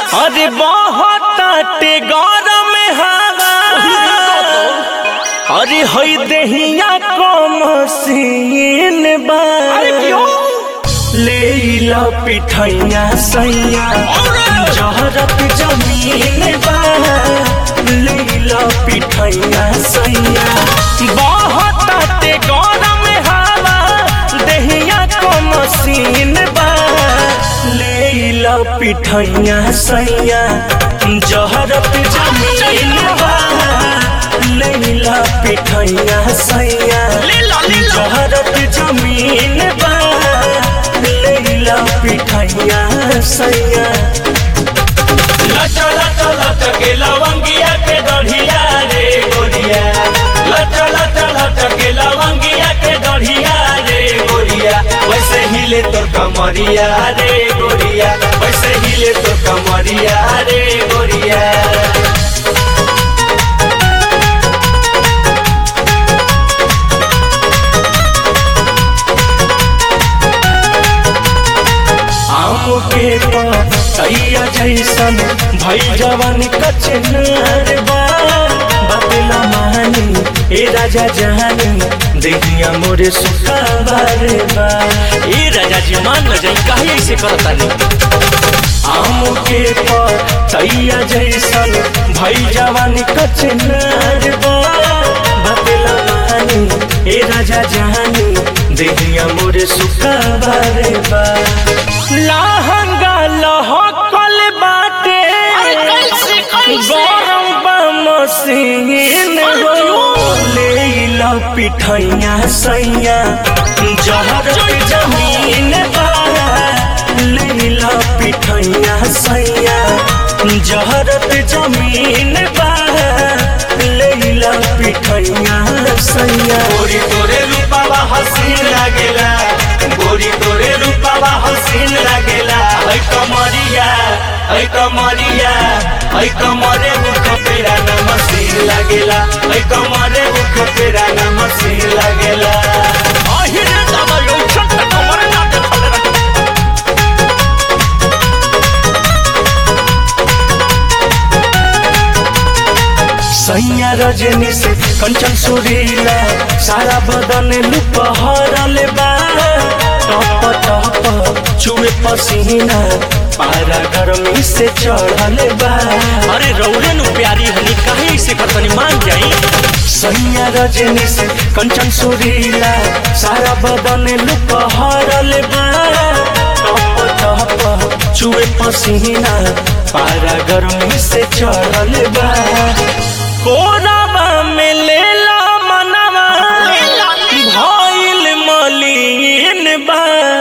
अरे बहुत गरम हवा अरे हई देहिया को मसीन बा ले ला पिठैया सैया जहरत जमीन बा ले ला पिठैया सैया बहुत गरम हवा देहिया को मसीन बा ले ला पिठैया सैया जहरत जमीन बा ले ला पिठैया सैया जहरत जमीन बा ले ला पिठैया सैया लचा लचा लचा के लवंगिया के दढ़िया रे गोरिया लचा लचा लचा के लवंगिया के दढ़िया रे गोरिया वैसे हिले तोर कमरिया रे गोरिया वैसे हिले तोर कमरिया रे गोरिया आम के पैया जैसन भई जवान कचनार बा बतला मानी ए राजा जानी देखिया मोरे सुखावार बा ए राजा जी मान न जाई काहे ऐसे करतानी आम के पैया जैसन भई जवान कचनार बा बतला मानी ए राजा जानी देखिया मोरे सुखावार बा लहंगा लहकल बाटे गरम बा मसीन हो ले ला पिठैया सैया जहर के जमीन बा ले ला पिठैया सैया जहरत जमीन बा ले ला पिठैया सैया गोरी तोरे रूपावा हसीन लागेला गोरी तोरे रूपावा हसीन लागेला ऐ कमरिया ऐ कमरिया ऐ कमरे मुख पेरा न मसीन लागेला ऐ कमरे मुख पेरा न मसीन लागेला আহিরে দাদা এই ছোট্ট কমরে না দেখালে রাখে सैया रजनी से कंचन सुरीला सारा बदन लुपहरल बा टप टप चुए पसीना पारा गर्मी से चढ़ल बा अरे रौरे नु प्यारी हनी काहे से करतनी मान जाई सैया रजनी से कंचन सुरीला सारा बदन लुपहरल बा टप टप चुए पसीना पारा गर्मी से चढ़ल बा कोराबा में लेला मनवा भइल मलिन बा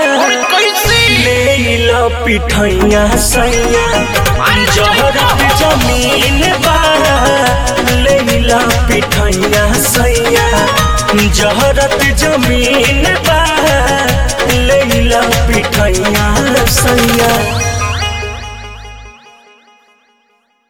लेला पिठैया सैया जहरत जमीन बा लेला पिठैया सैया जहरत जमीन बा लेला पिठैया सैया